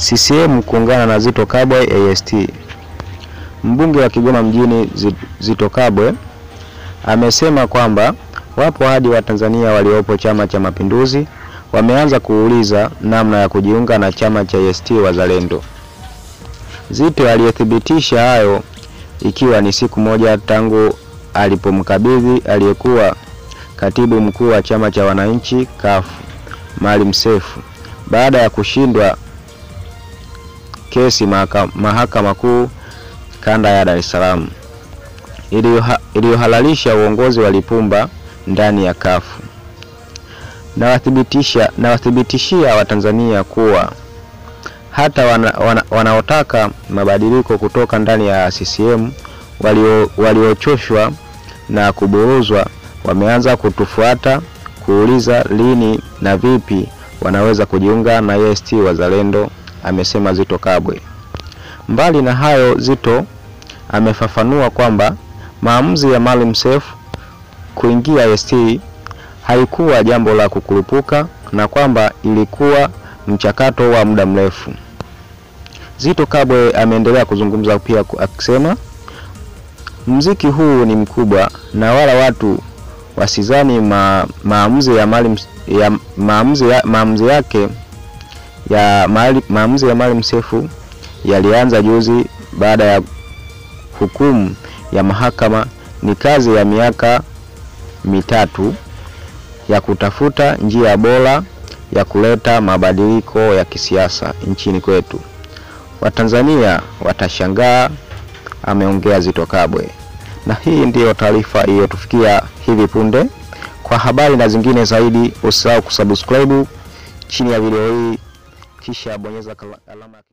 CCM kuungana na Zitto Kabwe AST. Mbunge wa Kigoma mjini Zitto Kabwe amesema kwamba wapo hadi Watanzania waliopo Chama cha Mapinduzi wameanza kuuliza namna ya kujiunga na chama cha ACT Wazalendo. Zitto aliyethibitisha hayo ikiwa ni siku moja tangu alipomkabidhi aliyekuwa katibu mkuu wa chama cha wananchi CUF Maalim Seif baada ya kushindwa kesi mahakama kuu kanda ya Dar es Salaam iliyohalalisha uongozi wa Lipumba ndani ya CUF. Nawathibitisha nawathibitishia Watanzania kuwa hata wana, wana, wanaotaka mabadiliko kutoka ndani ya CCM waliochoshwa walio na kuburuzwa wameanza kutufuata kuuliza lini na vipi wanaweza kujiunga na ACT Wazalendo, amesema Zitto Kabwe. Mbali na hayo, Zitto amefafanua kwamba maamuzi ya Maalim Seif kuingia ACT haikuwa jambo la kukurupuka na kwamba ilikuwa mchakato wa muda mrefu. Zitto Kabwe ameendelea kuzungumza pia akisema mziki huu ni mkubwa na wala watu wasizani ma, maamuzi ya Maalim ya maamuzi ya, maamuzi yake ya maamuzi ya Maalim Seif yalianza juzi baada ya hukumu ya mahakama. Ni kazi ya miaka mitatu ya kutafuta njia bora ya kuleta mabadiliko ya kisiasa nchini kwetu. Watanzania watashangaa, ameongea Zitto Kabwe. Na hii ndiyo taarifa iliyotufikia hivi punde. Kwa habari na zingine zaidi, usisahau kusubscribe chini ya video hii, kisha bonyeza alama